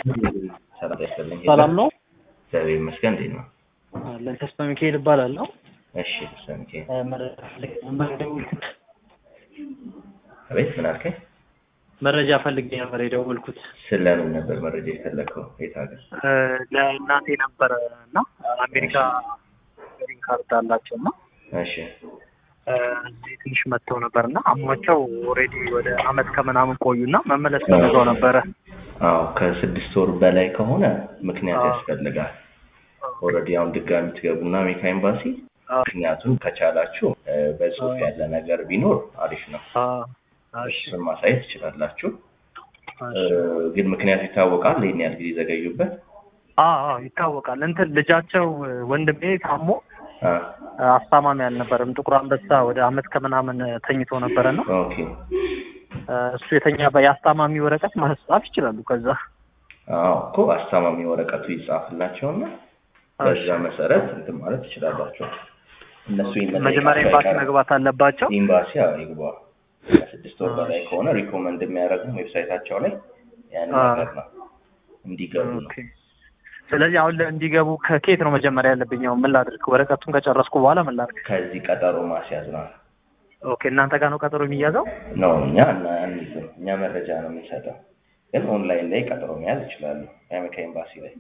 ሰላም ያስፈልኝ ሰላም ነው እግዚአብሔር ይመስገን። እንዴት ነው? አለን ተስፋ ሚካኤል እባላለሁ። እሺ ሰምቼ የደወልኩት አቤት ምን አልከኝ? መረጃ ፈልጌ ነበር የደወልኩት ስለምን ነበር መረጃ የፈለግከው? የት ሀገር? ለእናቴ ነበረ እና አሜሪካ ግሪን ካርድ አላቸው እና እሺ እዚህ ትንሽ መጥተው ነበር እና አሟቸው ኦልሬዲ ወደ አመት ከምናምን ቆዩና መመለስ ፈልገው ነበረ። አዎ ከስድስት ወር በላይ ከሆነ ምክንያት አዎ። ያስፈልጋል። ኦልሬዲ አሁን ድጋሚ ትገቡና አሜሪካ ኤምባሲ ምክንያቱም ከቻላችሁ እ፣ በጽሁፍ ያለ ነገር ቢኖር አሪፍ ነው። እሱን ማሳየት ትችላላችሁ። እ፣ ግን ምክንያቱ ይታወቃል። ይህን ያህል ጊዜ ዘገዩበት። አዎ ይታወቃል። እንትን ልጃቸው ወንድሜ ታሞ አ፣ አስታማሚ አልነበረም። ጥቁር አንበሳ ወደ አመት ከምናምን ተኝቶ ነበረ ነው ኦኬ እሱ የተኛ የአስታማሚ ወረቀት ማስጻፍ ይችላሉ። ከዛ አዎ እኮ አስታማሚ ወረቀቱ ይጻፍላቸውና በዛ መሰረት እንትን ማለት ትችላላችሁ። እነሱ ይመለከታቸዋል። መጀመሪያ ኤምባሲ መግባት አለባቸው። ኤምባሲ አዎ ይግባ። ከስድስት ወር በላይ ከሆነ ሪኮመንድ የሚያደርጉ ዌብሳይታቸው ላይ ያን አዎ። ነገር ነው እንዲገቡ ነው። ኦኬ። ስለዚህ አሁን እንዲገቡ ከኬት ነው መጀመሪያ ያለብኝ? አሁን ምን ላድርግ? ወረቀቱን ከጨረስኩ በኋላ ምን ላድርግ? ከዚህ ቀጠሮ ማስያዝ ነው ኦኬ። እናንተ ጋር ነው ቀጠሮ የሚያዘው? ነው እኛ እና አንይዝም። እኛ መረጃ ነው የምንሰጠው፣ ግን ኦንላይን ላይ ቀጠሮ መያዝ ይችላሉ። የአሜሪካ ኤምባሲ ላይ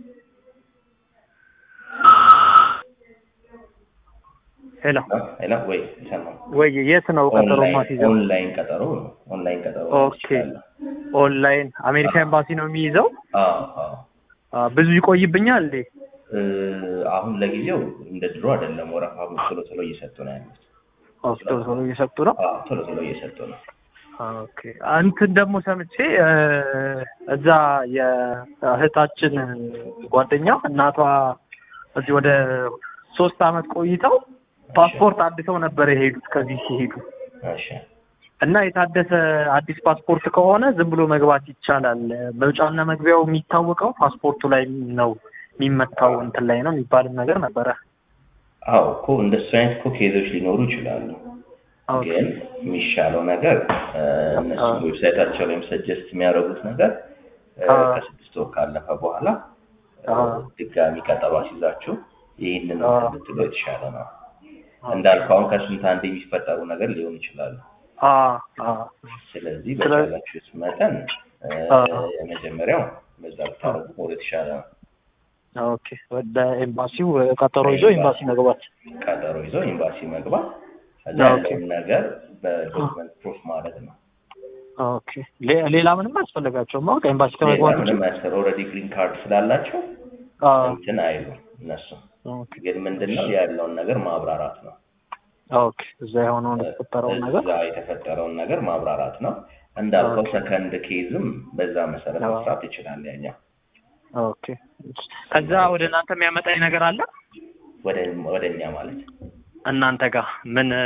ሄሎ ሌላ ወይ ይሰማል። ወይ የት ነው ቀጠሮ ኦንላይን ማስይዘው? ኦንላይን ቀጠሮ ነው። ኦንላይን ቀጠሮ መያዝ ኦኬ። ይችላሉ። ኦንላይን አሜሪካ ኤምባሲ ነው የሚይዘው? አዎ አዎ አ፣ ብዙ ይቆይብኛል እንዴ? እ፣ አሁን ለጊዜው እንደ ድሮ አይደለም። ወረፋ ቶሎ ቶሎ እየሰጡ ነው ያሉት። ኦኬ፣ ቶሎ ቶሎ እየሰጡ ነው። አዎ ቶሎ ቶሎ እየሰጡ ነው። ኦኬ እንትን ደግሞ ሰምቼ እ፣ እዛ የእህታችን ጓደኛ እናቷ እዚህ ወደ ሶስት አመት ቆይተው ፓስፖርት አድሰው ነበር የሄዱት ከዚህ ሲሄዱ እሺ እና የታደሰ አዲስ ፓስፖርት ከሆነ ዝም ብሎ መግባት ይቻላል። መውጫና መግቢያው የሚታወቀው ፓስፖርቱ ላይ ነው የሚመታው እንትን ላይ ነው የሚባልም ነገር ነበረ። አዎ እኮ እንደሱ አይነት እኮ ኬዞች ሊኖሩ ይችላሉ። ኦኬ ግን የሚሻለው ነገር እ፣ እነሱ አዎ። ዌብሳይታቸው ላይም ሰጀስት የሚያደርጉት ነገር እ፣ አዎ። ከስድስት ወር ካለፈ በኋላ እ፣ አዎ። ድጋሚ ቀጠሮ አስይዛችሁ ይህንን አዎ። ብትሉ የተሻለ ነው። እንዳልከው አሁን ከስንት አንድ የሚፈጠሩ ነገር ሊሆን ይችላሉ። አ አ ስለዚህ ስለ- በቻላችሁት መጠን እ፣ አዎ። የመጀመሪያው በዛ ብታደርጉ ወደ ተሻለ ነው። ኦኬ ወደ ኤምባሲው ቀጠሮ ይዞ ኤምባሲ መግባት። ቀጠሮ ይዞ ኤምባሲ መግባት ከዛ ኦኬ። ያለውን ነገር በዶክመንት ፕሩፍ ማለት ነው። ኦኬ ሌ- ሌላ ምንም አያስፈልጋቸውም። አሁን ከኤምባሲ ሌላ ከመግባት ውጭ ምንም ያስፈር ኦልሬዲ ግሪን ካርድ ስላላቸው አ እንትን አይሉ እነሱ ኦኬ ግን ምንድነው ያለውን ነገር ማብራራት ነው። ኦኬ እዛ የሆነውን የተፈጠረውን ነገር እዛ የተፈጠረውን ነገር ማብራራት ነው። እንዳልከው ሰከንድ ኬዝም በዛ መሰረት አዎ። መስራት ይችላል። ያኛው ኦኬ ከዛ ወደ እናንተ የሚያመጣኝ ነገር አለ ወደ ወደ እኛ ማለት እናንተ ጋር ምን እ፣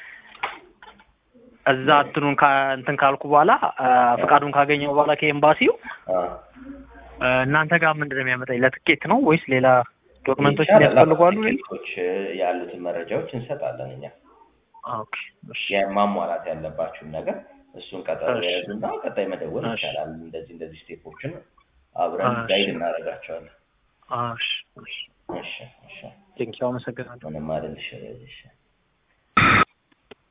እዛ እንትኑን ካ- እንትን ካልኩ በኋላ አ፣ ፍቃዱን ካገኘው በኋላ ከኤምባሲው አ፣ እ፣ እናንተ ጋር ምንድን ነው የሚያመጣኝ? ለትኬት ነው ወይስ ሌላ ዶክመንቶች ይቻላል። ያስፈልጓሉ? ቲኬቶች ያሉትን መረጃዎች እንሰጣለን እኛ ኦኬ እሺ ያ ማሟላት ያለባችሁን ነገር እሱን ቀጠሮ እሺ። ያዙና ቀጣይ መደወል እሺ። ይቻላል። እንደዚህ እንደዚህ ስቴፖችን አብረን እሺ። ጋይድ እናደርጋቸዋለን። እሺ እሺ እሺ እሺ ቴንኪው አመሰግናለሁ። ምንም አይደል። እሺ እሺ